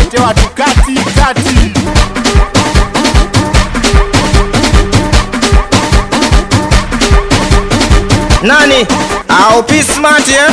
wote watu kati kati. Nani? Au P Smart eh?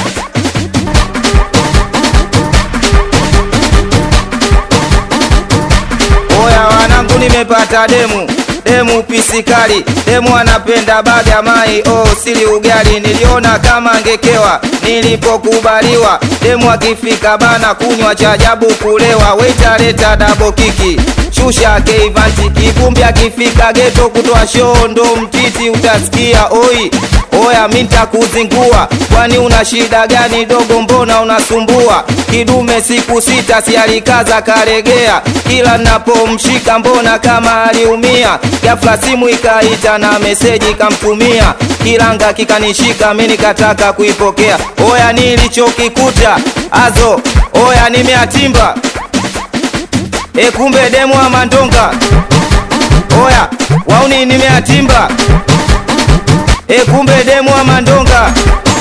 Oya wanangu, nimepata demu demu pisikali, demu anapenda baga mai, oh sili ugali, niliona kama ngekewa nilipokubaliwa. Demu akifika bana kunywa cha ajabu kulewa, waita leta dabo kiki shusha keivanti, kivumbi akifika geto kutoa shoo ndo mtiti, utasikia oi Oya minta kuzingua, kwani una shida gani dogo? Mbona unasumbua? Kidume siku sita si alikaza karegea, kila napomshika mbona kama aliumia. Ghafla simu ikaita na meseji kamtumia, kilanga kikanishika, mi nikataka kuipokea. Oya nilichokikuta azo, oya nimeatimba e, kumbe demu wa mandonga. Oya wauni nimeatimba E, kumbe demu wa mandonga,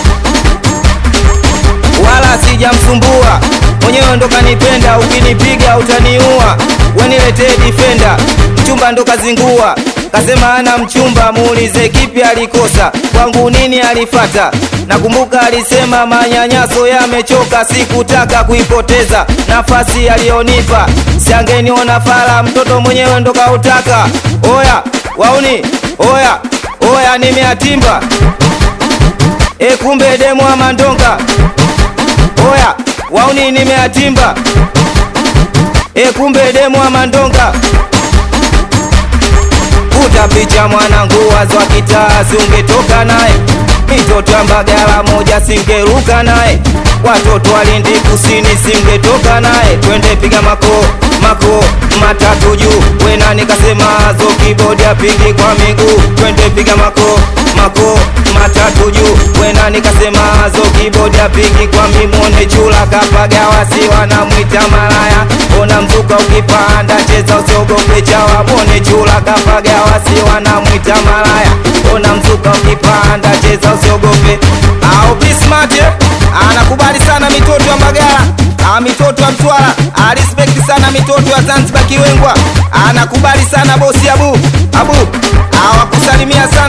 wala sijamsumbua mwenyewe, ndo kanipenda. Ukinipiga utaniua, weniletee difenda. Mchumba ndo kazingua, kasema ana mchumba, muulize kipi alikosa, kwangu nini alifata. Nakumbuka alisema manyanyaso yamechoka, sikutaka kuipoteza nafasi aliyonipa, siangeniona fala, mtoto mwenyewe ndo kautaka. Oya wauni, oya oya nimeatimba e, kumbe demu wa mandonga. Oya wauni nimeatimba e, kumbe demu wa mandonga. Kuta picha mwanangu, wazo wa kitaa, ungetoka naye mitoto ya Mbagala moja singeruka naye, watoto walindi kusini singetoka naye, twende piga mako mako matatu juu, wena nikasema zo kibodi apigi kwa miguu, twende piga mako mako matatu juu, wena nikasema zo kibodi apigi kwa mimone chula kapaga wasi wanamwita malaya, ona mzuka ukipanda cheza usiogope chawa, mone chula kapaga wasi wanamwita malaya, ona mzuka ukipanda cheza usiogope. Au Bismart anakubali sana mitoto ya Mbagala, ah, mitoto ya Mtwara, arispekti sana mitoto ya Zanzibar Kiwengwa, anakubali sana bosi Abu Abu, awakusalimia sana